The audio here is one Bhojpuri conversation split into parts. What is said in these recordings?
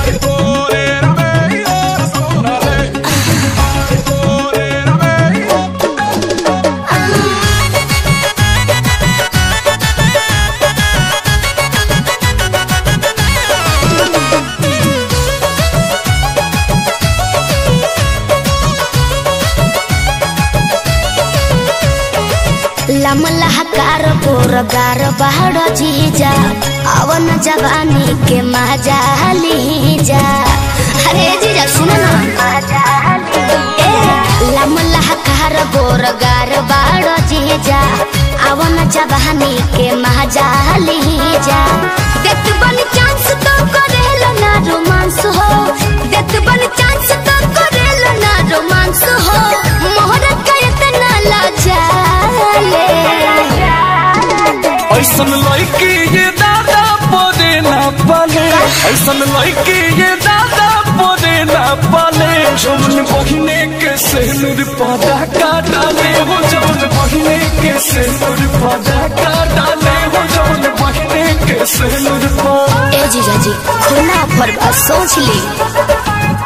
लमलहकार पोरगार बाहर जीजा अवन जवानी के मजा लीजा अरे जीजा सुन ना ए लमलहकार पोरगार बाहर जीजा अवन जवानी के मजा लीजा देख बन चांस तो करेल ना रोमांस हो देख बन चांस तो करेल ना रोमांस हो मोहर का इतना लाजा ऐसन लड़की ये दादा पोरे ना पाले ऐसन लड़की ये दादा पोरे ना पाले जौन बहिने के सेनुर पादा का डाले हो जौन बहिने के सेनुर पादा का डाले हो जौन बहिने के सेनुर पादा ए जीजा जी खुला पर बात सोच ली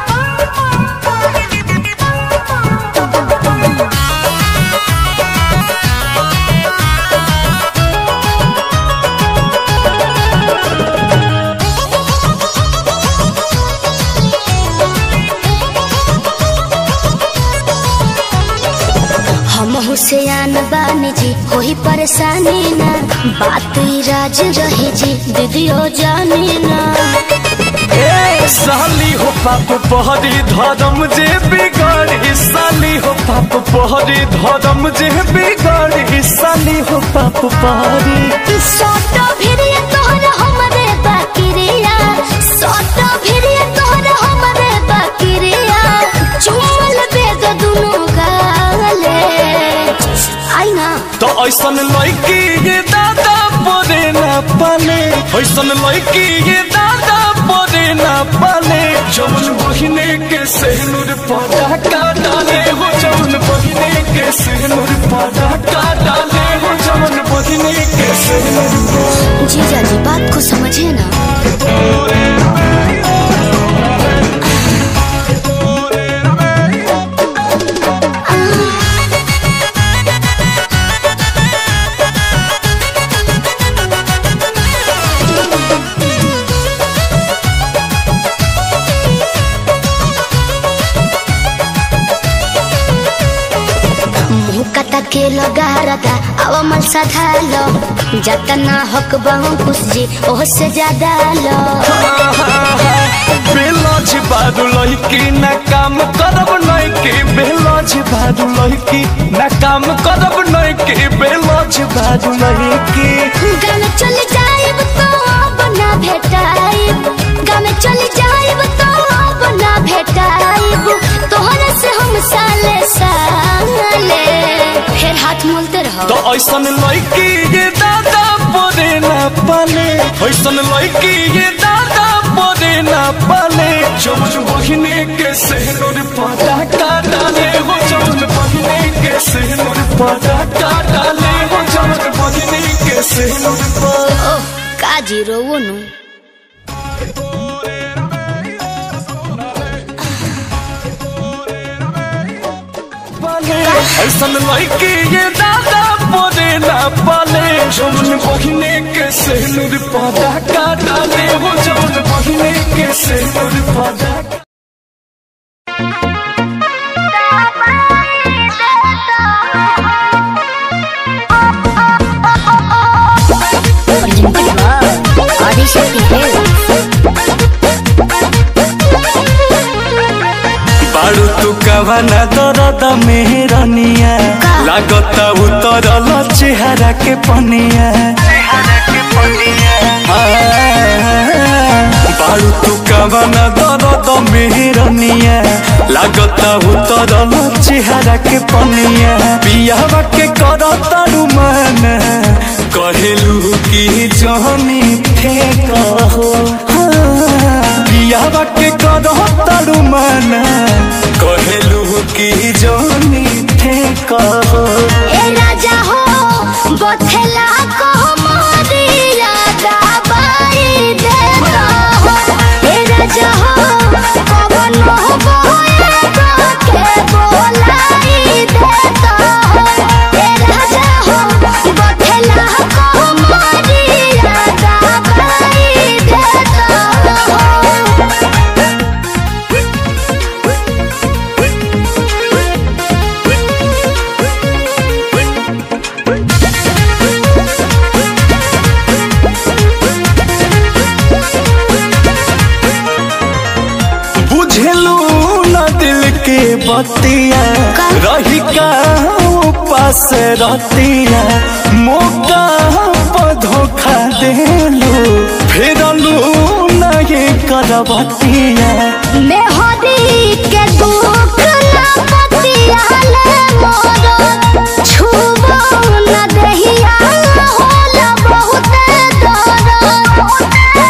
हम हुसैन बानी जी होई परेशानी ना बात ही राज रहे जी दीदियो जानी ना ए साली हो पाप पहरी धर्म जे बिगाड़ी साली हो पाप पहरी धर्म जे बिगाड़ी साली हो पाप पहरी सोटो भिरिय तोहर हमरे बाकिरिया सोटो भिरिय तोहर हमरे बाकिरिया चुमल बेग दुनु गाले आई ना तो ऐसन लड़की ये दादा पोरे ना पाले ऐसन लड़की ये दादा पोरे ना पाले जौन बहिने के सेनुर पादा का डाले हो जौन बहिने के सेनुर पादा का डाले हो जौन बहिने के सेनुर जीजा जी बात को समझे ना मुँह कता के लगा रदा अब मल सधालो जतना हक बहु खुश जी ओह से ज्यादा लो बेलज बारू लड़की ना काम करब नैकी बेलज बारू लड़की ना काम करब नैकी बेलज बारू लड़की गामे चल जाइब तो अब ना भेटाइब गामे चल जाइब तो अब ना भेटाइब तोहरे से हम साले साले फिर हाथ मोलते रहो तो ऐसन लड़की ये दादा पोरे ना पाले ऐसन लड़की ये दादा पोरे ना पाले जौन बहिने के सेनुर पादा का डाले हो जौन बहिने के सेनुर पादा का डाले हो जौन बहिने के सेनुर पादा ओह काजी रोवो नु पाले ऐसन लड़की ये दादा पोरे ना पाले जौन बहिने के सेनुर पादा का डाले हो जौन बहिने के सेनुर पादा बाड़ू तू कवना दरद मेहरनिया लागता उतरल चेहरा के पनिया बाड़ू तू कवना दरद मेहरनिया लागता उतरल चेहरा के पनिया बियाह के करता रुमान कहेलू की जहनी फेंक हो बियाह के करता रुमान कहेलू की जहनी फेंक हो ए राजा हो बथेला को मोरिया दबाई दे हो ए राजा हो बतिया रही का उपास रतिया मौका पर धोखा देलू फेरलू नहीं करबतिया मेहदी के दुख ना पतियाले मोरो छुबो न दहिया होला बहुत दर्द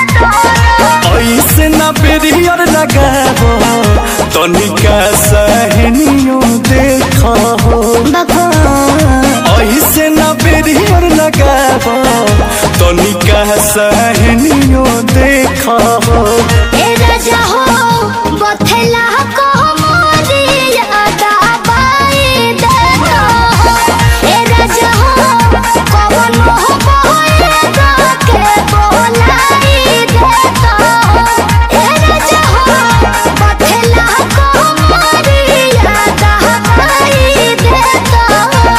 ऐसे ना बेरियर लगाबो तनिका सहनियो देखो बको ऐसे ना बेरियर लगाबो तनिका सहनियो देखो ए राजा हो बथेला को मोरिया दबाई दे दो ए राजा हो कवन हो बोएगा के बोलाई दे दो ए राजा हो बथेला को मोरिया दबाई दे दो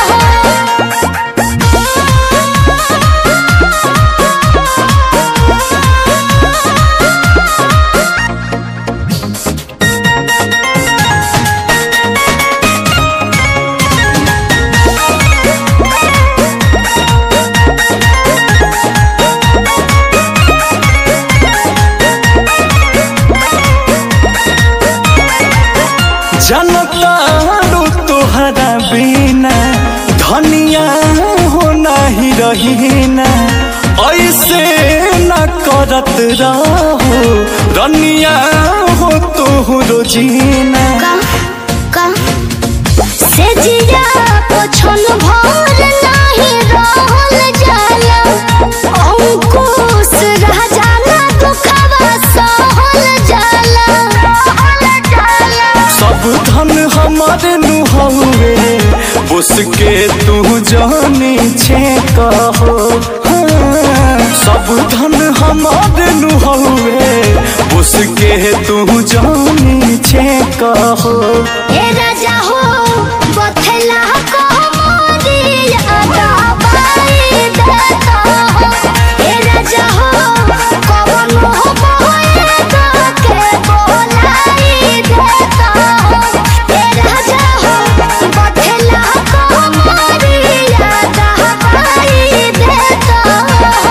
जनतारू तुहरा बिना धनिया हो नहीं रही ना ऐसे न करत रहो रनिया हो तुहरो जीना का का से जिया पछन भर नाही रहल जाला अंकुश रह जाला दुखवा सहल जाला सहल जाला सब धन हमारे नुहवे उसके तू जानी छे कहो हाँ, सब धन हमारे नुहवे उसके तू जानी छे कहो ए राजा हो बथला को मोरिया दबाई देता हो ए राजा हो कवन हो बोएगा के बोलाई देता हो ए राजा हो बथला को मोरिया दबाई देता हो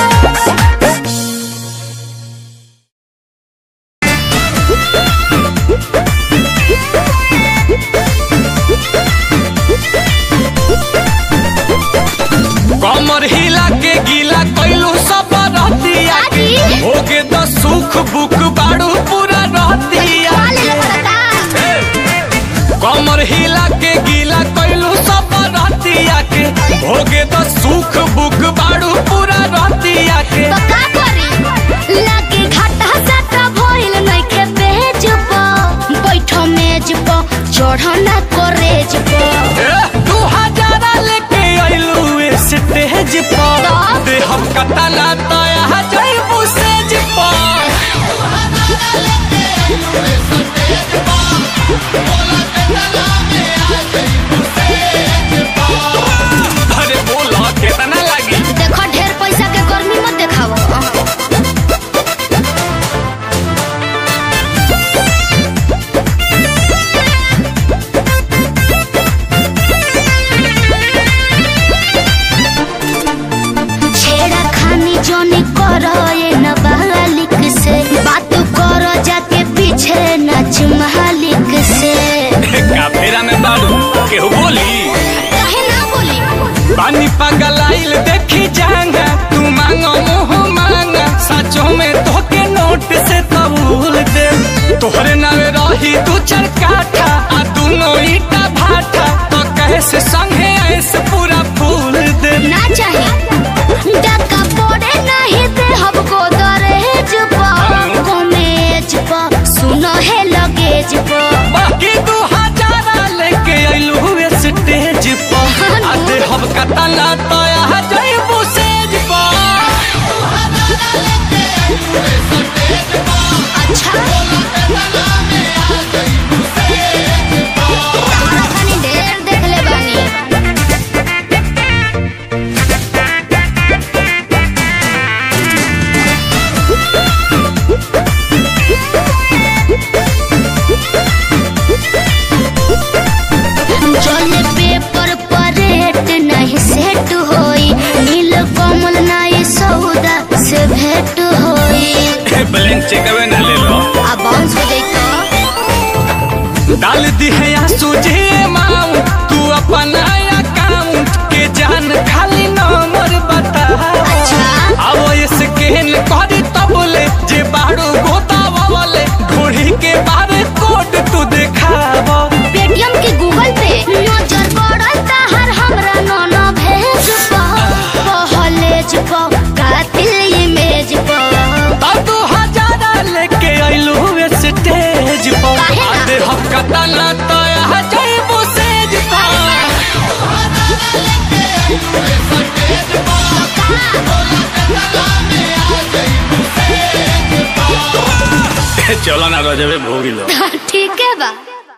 कमर हिला के गीला कैलू सब रहतिया के दादी। होगे तो सुख बुक बाड़ू पूरा रहतिया कमर हिला के गीला कैलू सब रहतिया के होगे तो सुख बुक बाड़ू पूरा रहतिया के तो का करी लागे घाटा साटा भइल नइखे बेच प बैठो मेज प चढ़ना करेज प ए, दू हजारा लेके अइलू स्टेज पर तो? दे हम कतला तया जइबू सेज पर अरे बोला कितना लगी देखो ढेर पैसा के गर्मी मत देखाओ छेड़ा खानी जोनी करो ये नाबालिग से बात करो जाके पीछे नाच मालिक से काफेरा में बालू केहू बोली कहे ना बोली पानी पगलाइल देखी जांगा तू मांगो मुंह मांगा सचो में धोके नोट से कबूल दे तोहरे नावे रही तू चरकाठा आ दोनों ईटा भाटा तो कैसे संगे ऐसे पूरा फूल दे ना चाहे डका पड़े नहीं दे हमको दरहेज पर कमेज पर सुनो है लगेज पर बाकी दू हजारा लेके अइलू हुए स्टेज पर आ दे हम कतला तया जइबू सेज पर अच्छा तारा खानी ढेर देख ले बानी दिन चेकवे ना ले लो अब बाउंस हो जाई तो डाल दी है या सूझे माऊ तू अपना अकाउंट के जान खाली नंबर बता अच्छा। अब स्कैन करी तब ले जे बारू गोतावा वाले घोड़ी के बारे कोड तू दिखावा पेटीएम के गूगल पे नजर पड़ल हर हमरा नोनो भेज पा पहलेज पा कातिल इमेज पा तब तू हजारा लेके आइलू स्टेज पर काहे ना? आधे हफ्ता तना तो आ जाइबू सेज पर चलो ना रजबे भोगी लो ठीक है बा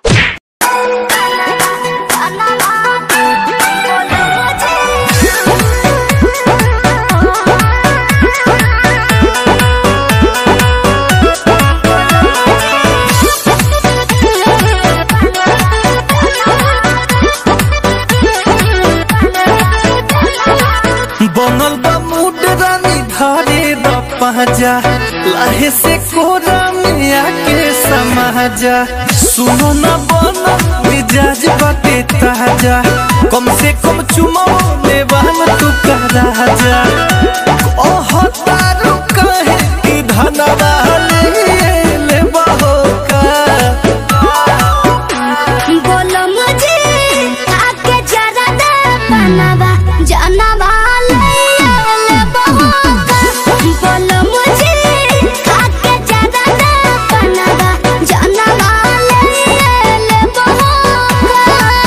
बनल बा मूड रानी धारे द पहजा लाहे से कोरा में आके समाजा सुनो न बना मिजाज बाटे ताजा कम से कम चुमो ले बहन तू का राजा ओह तारू कहे कि धनवा ले ले बहो का बोलो मुझे आके जरा दे बनवा जानवा ले ले बहोका बोलो मुझे आके जरा दे बनवा जानवा ले ले बहोका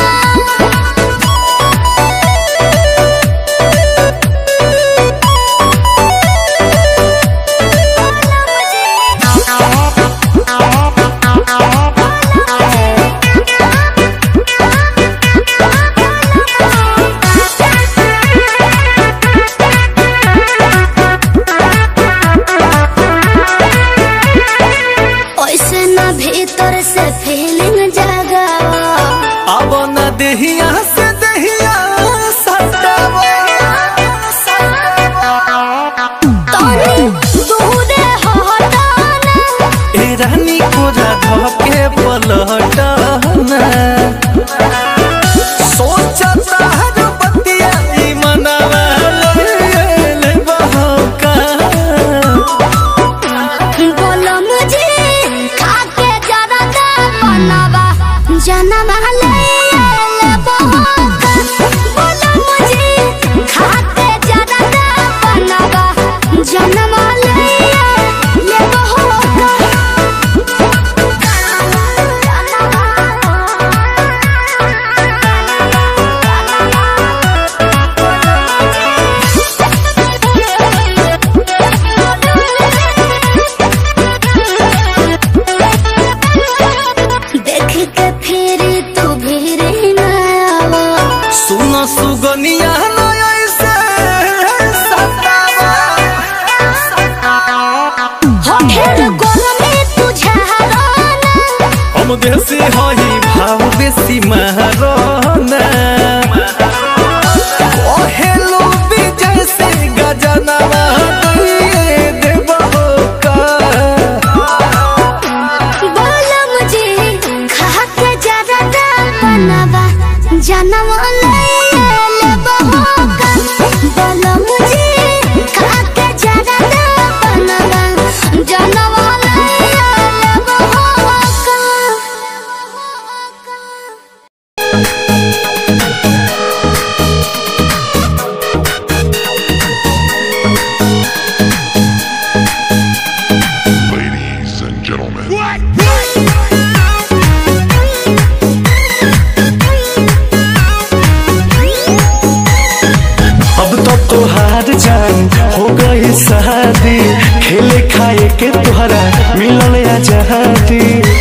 ऐसे ना भीतर से फीलिंग जगावा अब न देहिया से देहिया सटावा तोनी दूरे हटाना ए रानी कोरा धके पलटना सोचता हर बतिया ई मनवा ले ले बहका बोलो मुझे खाके जरा दे बनवा जनवा ले ले बहोका बोलो मुझे खाके जरा दे बनवा जनवा ले ले बहोका देख के फिर तू भीर ना आवा सुन सुगनिया न ऐसे सतावा हो ढेर गरमी तुझे हराना हम देसी हई भाव बेसी महाराना ओहेलो विजय से गजनवा दिए देबहो का बोलो मुझे खा के जरा दे बनवा जनवा ले ले बहोका बोलो मुझे खा के जरा दे बनवा जनवा ले ले बहोका Ladies and gentlemen. अब तो तोहार जान हो गई शादी खेले खाए के तोहरा मिलल आजादी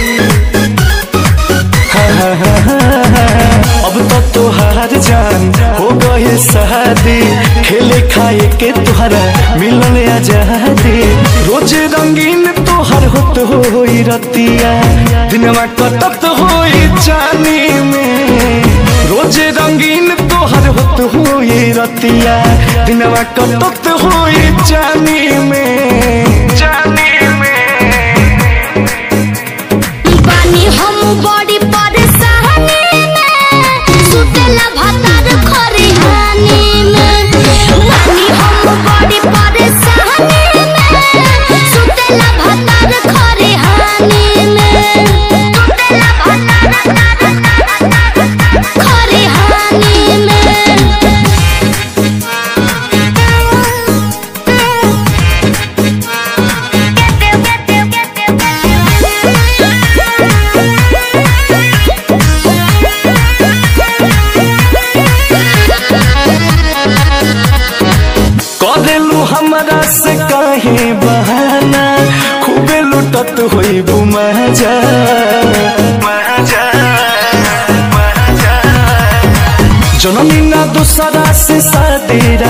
हाँ, हाँ, हाँ, हाँ, हाँ। अब तो तोहार जान हो गई शादी खेले खाए के तोहरा मिलल आजादी रोज रंगीन तोहर होत होई रतिया दिनवा कटत होई जानी में रोज रंगीन तोहर होत होई रतिया दिनवा कटत होई जानी में जानी में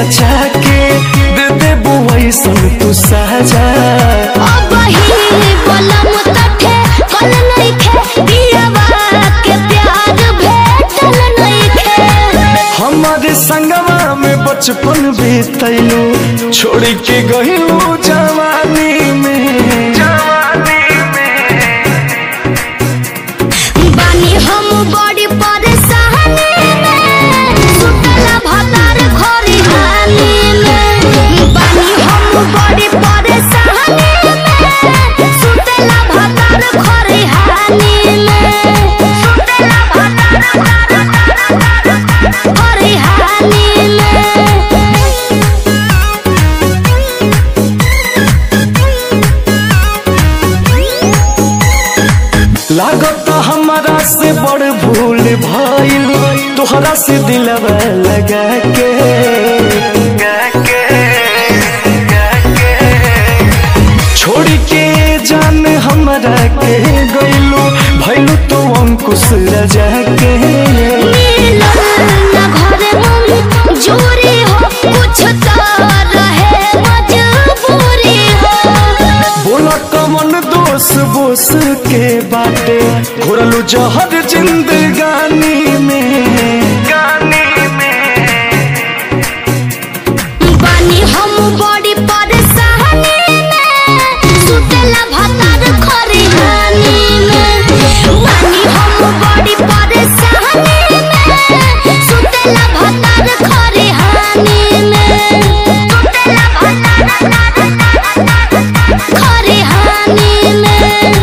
बचा के दे दे बुआई सन तू साजा अब ही बलम तठे कल नइखे दियावा के प्यार भेटल नइखे हमारे संगवा में बचपन बीतैलू छोड़ के गइलू जवानी में जवानी बानी हम बड़ी परेशानी में सुतला भतार खरी हानी में बानी हम बड़ी परेशानी में सुतला भतार खरी हानी में सुतला भतार खरी हानी में लागत हमारा से बड़ भूल भइल तोहरा से दिलवा लगा के छोड़ के जान हमरा के गइलू भइलू तो अंकुश रजा के मिलन न घरे मन जोरी हो कुछ तो रहे मजबूरी हो बोला कमन दोष बोस के बाटे घोरलू जहर जिंदगानी में गानी में बानी हम बड़ी परेशानी में सुतला भतार खरी हानी में बानी हम बड़ी परेशानी में सुतला भतार खरी हानी में सुतला भतार खरी हानी में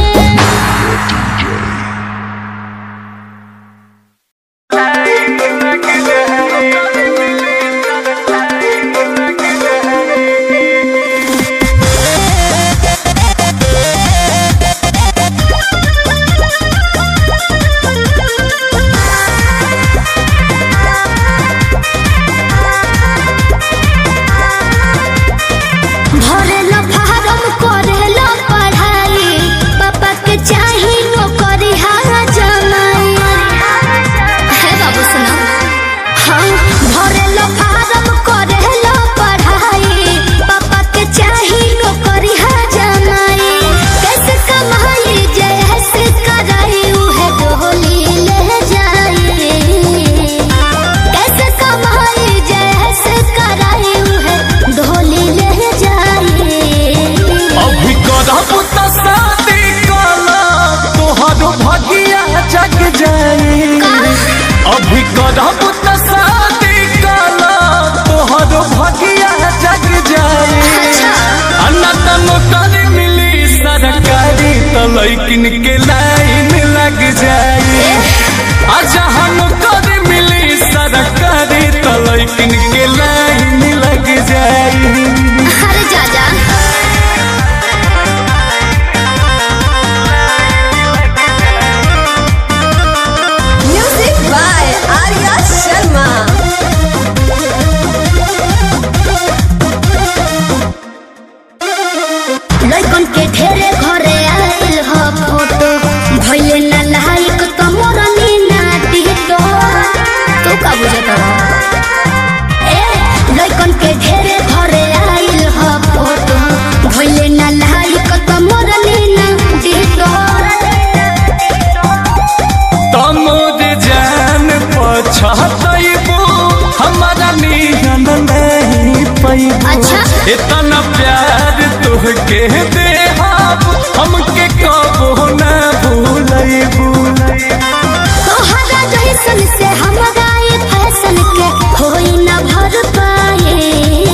भरेला फारम करेला पढ़ाई पापा के चाही नौकरी हारा जमाई हे बाबू सुना हाँ भरेला फारम करेला पढ़ाई पापा के चाही नौकरी हारा जमाई कैसे कमाई जैसे कराई उहे डोली ले जाई कैसे कमाई जैसे कराई उहे ढोली ले जाई अभी करब त शादी काला तोहर भगिया जग जाई अभी करब त शादी काला तोहर भगिया जग जाई अनत नौकरी मिली सरकारी त लैकिन के लाइन लग जाई आ जहाँ नौकरी मिली सरकारी त लैकिन के लाइन लग जाई अरे जा जा Music by Arya Sharma. लइकन के ढेरे घरे आइल ह फोटो भइले ना लाइक त मोरनी ना टिकटो तू का बुझत ए लइकन के ढेरे घरे आइल ह फोटो भइले ना लाइक त मोरनी ना टिकटो तमोद जान पछतैबो हमारा नियन नहीं पैबो अच्छा। इतना प्यार तुहके देहाब हमके कबो न भूलैबू तोहरा जैसन से हमरा ये फैशन के होई न भर पाए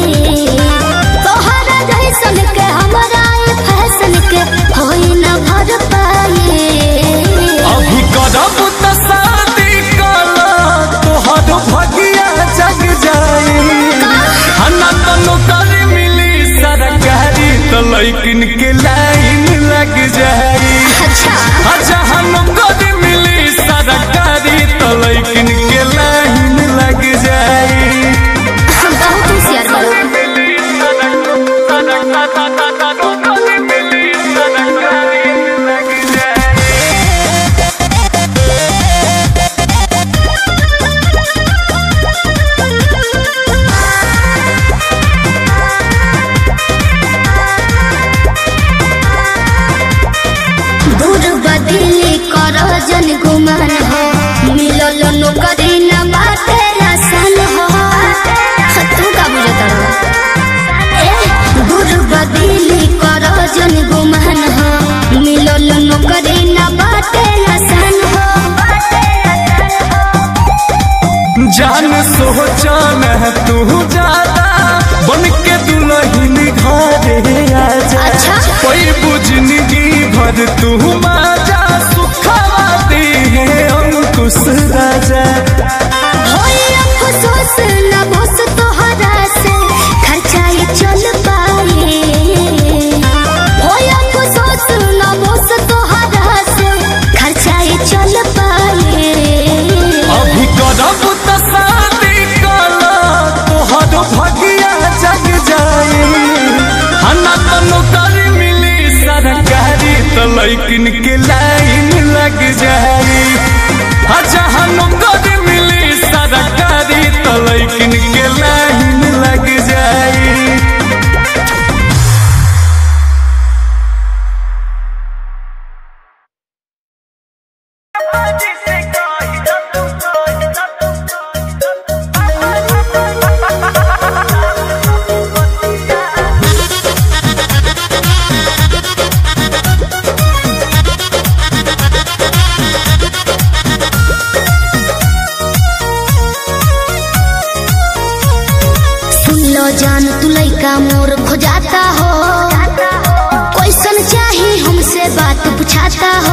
तोहरा जैसन के हमरा ये फैशन के होई न भर पाए अभी करब त शादी काला तोहर भगिया जग जाई हना त नौकरी मिली सरकारी त लैकिन के लाइन लग जाई अच्छा जहाँ नौकरी मिली सरकारी तो लैकिन के लाइन लग जाई हम बहुत होशियार बाड़ू लैकिन के लाइन लग जाई आ जहाँ नौकरी मिली सरकारी तो लैकिन के लाइन लग जाई सुन लो जान तू लइका मोर खोजाता हो कैसन चाही हमसे बात पूछाता हो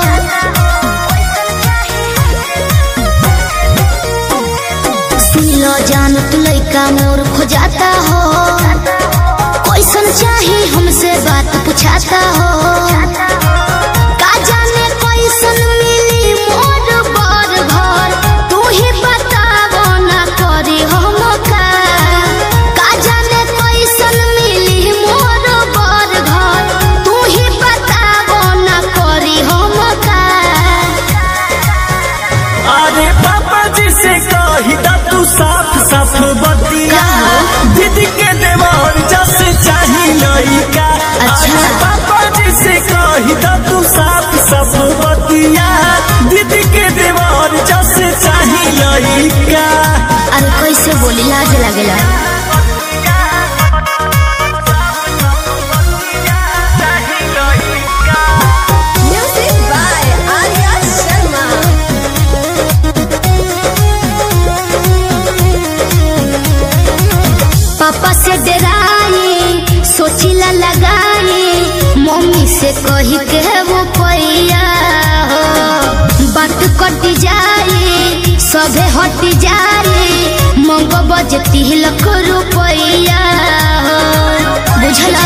सुन लो जान तू लइका मोर खोजाता हो कैसन चाही हमसे बात पूछाता हो का जाने कैसन मिली मोर बर घर तू ही बतावो ना करी हम का का जाने कैसन मिली मोर बर घर तू ही बतावो ना करी हम का अरे पापा जी से कही दा तू साफ साफ बतिया दीदी के देवर जस चाही लइका अच्छा। अरे पापा जी से कही दा तू साफ साफ बतिया दीदी के देवर जस चाही लइका अरे कैसे बोली लाज लगेला Music by Arya Sharma. पापा से डराई सोचिला लगाई मम्मी से कही के वो पैया हो बात कट जाई सभे हट जाई मंग बजती लख रुपया हो बुझला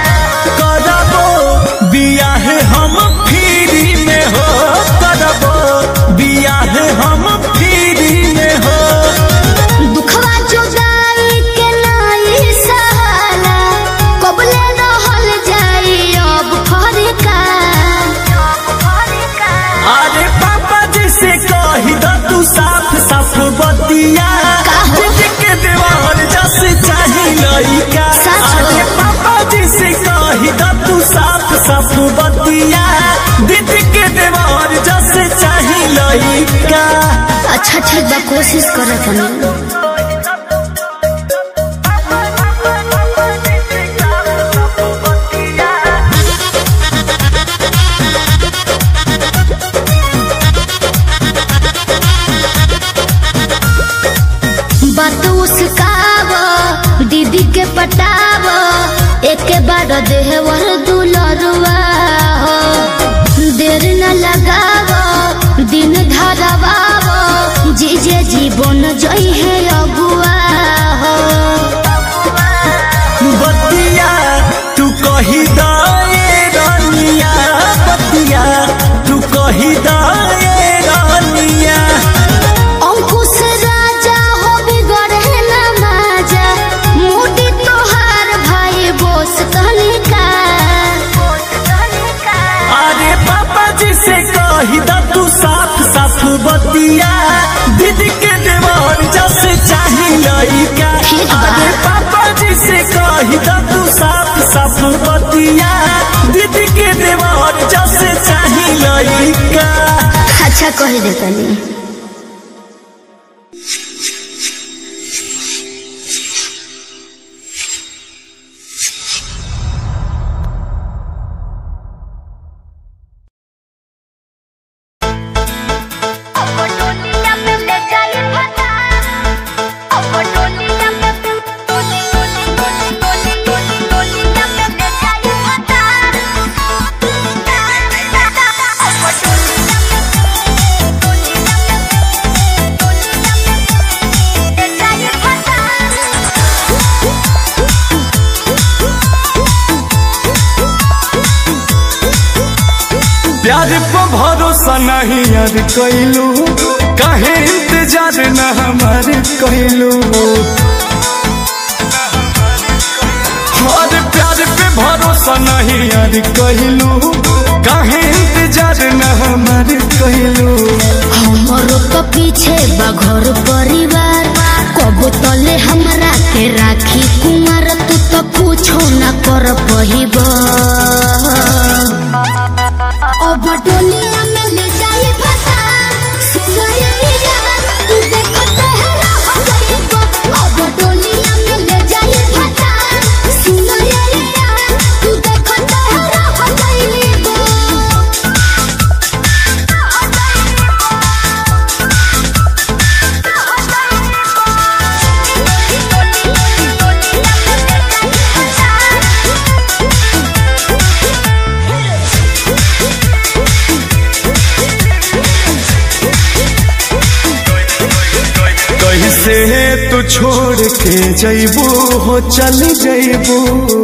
करबो बियाह हम फ्री में हो करबो बियाह हम फ्री में हो दुखवा जुदाई के नाई सहाला कबले रहल जाई अब फरका अरे पापा जी से कही दा तू साफ साफ बतिया काहो? दीदी के देवर जस चाही लइका सच हो? अरे पापा जी से कही दा तू साफ साफ बतिया दीदी के देवर जस चाही लइका अच्छा ठीक बा कोशिश करत हनी बात उसकाव दीदी के पटाव एक बार देहवर दुलरुआ हो देर न लगाव दिन धरवाव जीजे जीवन जई है अगुआ हो बतिया तू कही दाए रानिया बतिया तू कही दाए रानिया अंकुश राजा हो बिगड़े न माजा मोटी तोहार भाई बोस कनिका अरे पापा जी से कही दा तू साफ साफ बतिया दीदी के देवर जस चाही लइका ठीक बा। अरे पापा जी से कही दा तू साफ साफ बतिया दीदी के देवर जस चाही लइका अच्छा कह देतनी प्यार पर भरोसा नहीं यार कैलू काहे इंतजार न हमार कैलू और प्यार पे भरोसा नहीं यार कैलू काहे इंतजार न हमार कैलू हमरो तो पीछे बघर परिवार कब तले हमरा के राखी कुमार तू तो पूछो न कर पहिब अब डोलिया में ले जाई फसा सुनैया तू देखो तहरा हो जाइब अब डोलिया में ले जाई फसा सुनैया तू देखो तहरा हो जाइब कैसे तू छोड़ के जैबू हो चल जैबू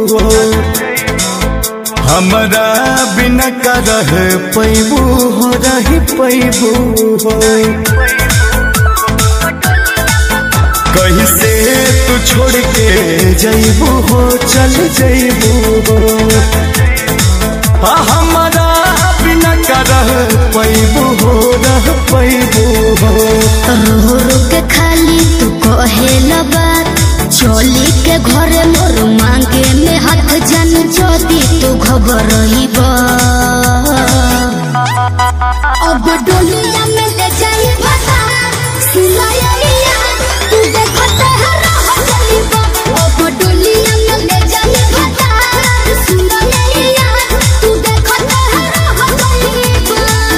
हमरा बिना का रह पैबू हो रही पैबू हो कैसे तू छोड़ के जैबू हो चल जैबू हो आ हमरा बिना का रह पैबू हो रह पैबू हो रो रो के खाली तू कहे बात चोली के घरे मोर मांगे में हाथ जन जोदी तू खबर अब डोलिया में ले जाई फसा सुनाइया तू देखो तहरा हो जाइब अब डोलिया में ले जाई फसा सुनाइया तू देखो तहरा हो जाइब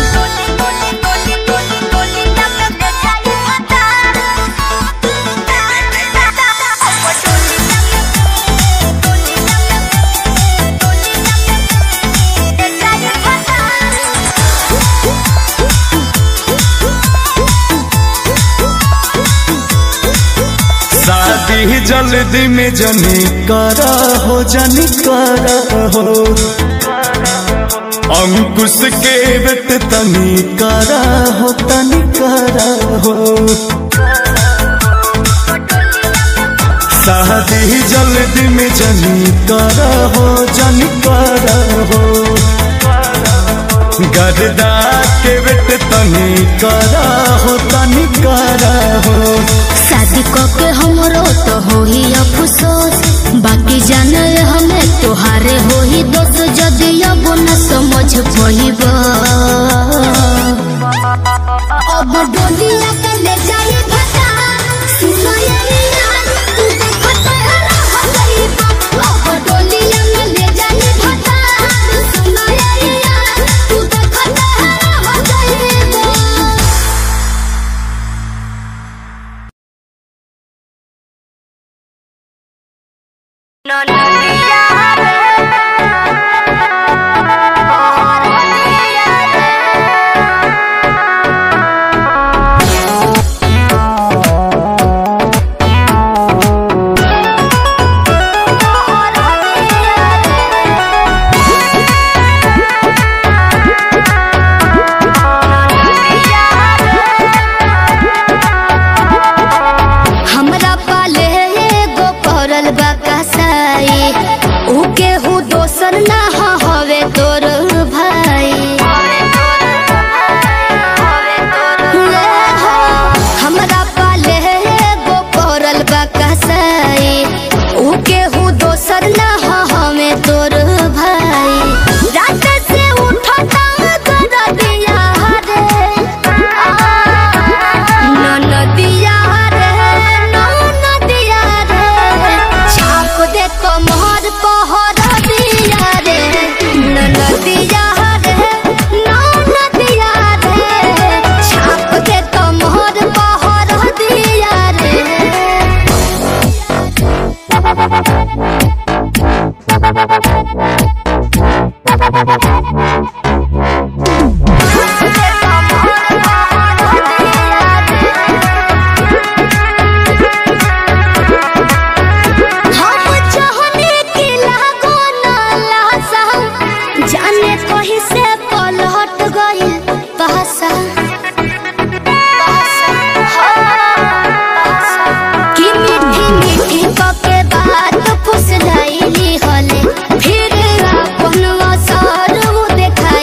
शादी जल्दी में जनी करा हो जनी करा हो अंकुश के बेट तनी करा हो तनी करा हो शादी जल्दी में जनी करा हो जनी करा हो गरदा के बेट तनी करा हो तनी करा हो शादी के हमरो तो हो ही अफसोस बाकी जाने हमें तोहारे हो ही दोस्त जदि अब न समझ पहिब अब डोलिया के ले जाई फसा सुनैया तू देखो तहरा हो जाइब अब डोलिया में ले जाई फसा सुनैया तू देखो तहरा हो जाइब हमरा पाले एगो पड़ल बा कसाई ऊ केहू दोसर ना ह हवे तोर भाई ले हो, हमरा पाले एगो पड़ल बा कसाई ऊ केहू दोसर ना ह हवे तोर भाई रात से उठता कर दिया रे ननदिया रे ननदिया रे छाप दे कमर पहर दिया रे ननदिया रे ननदिया रे छाप दे कमर पहर दिया रे हम चाहने की लागो ना लासा जाने कहीं से पलट गई पासा कि मीठी मीठी पके बात फुसलैली हले फिर अपन असर वो देखाई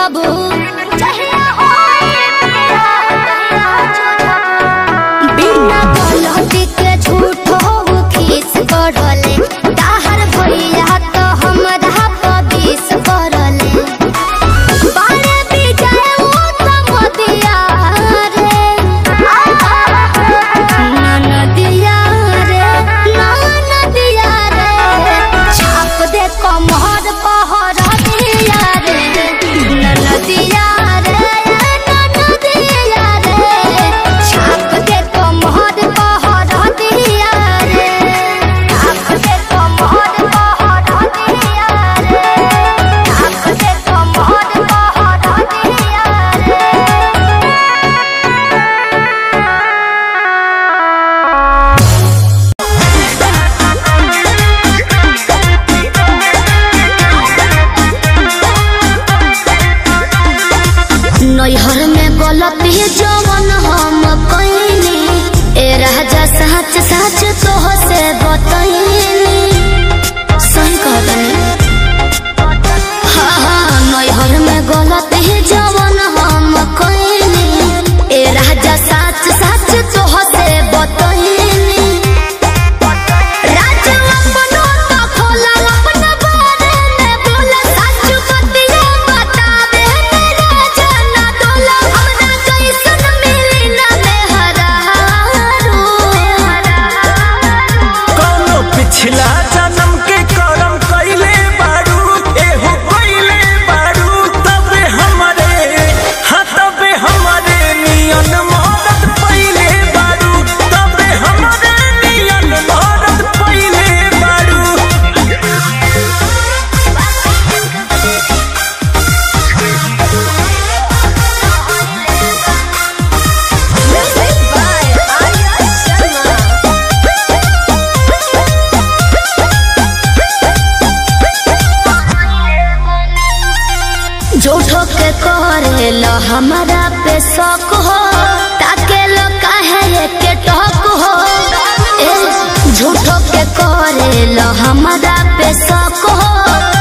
जूझबू जहिया होई बियाह तहिया जूझबू बिना गलती के झूठो खीस बढ़ले ताहर भैया तो हमरा पबीस करले बारे बिजाए उ त मोदिया रे ननदिया रे ननदिया रे छाप दे कमर पहर दिया रे ननदिया रे ननदिया रे छाप दे कमर पहर दिया रे छाप दे कमर पहर दिया रे छाप दे कमर पहर दिया रे नैहर में गलती जवन हम कइनी ए राजा सच सच तोह से बतइनी सही कहतनी हाँ हाँ नैहर में गलती जवन हम कइनी ए राजा सच सच तोह से बतइनी राज अपनो तो खोला अपना बारे में बोला सच बतिया बतावे मेरे जना डोला हमरा कैसन मिली ना मेहरारू कौनो पिछला जन्म के करम कइले बारू एहो कइले बारू तबे हमरे हाँ तबे हमरे नियन मदद पइले बारू तबे हमरे नियन मदद पइले बारू Music by Arya Sharma. झूठो के करेल हमारा पे शक हो ताके लो काहे के टक हो ए झूठो के करेल हमारा पे शक हो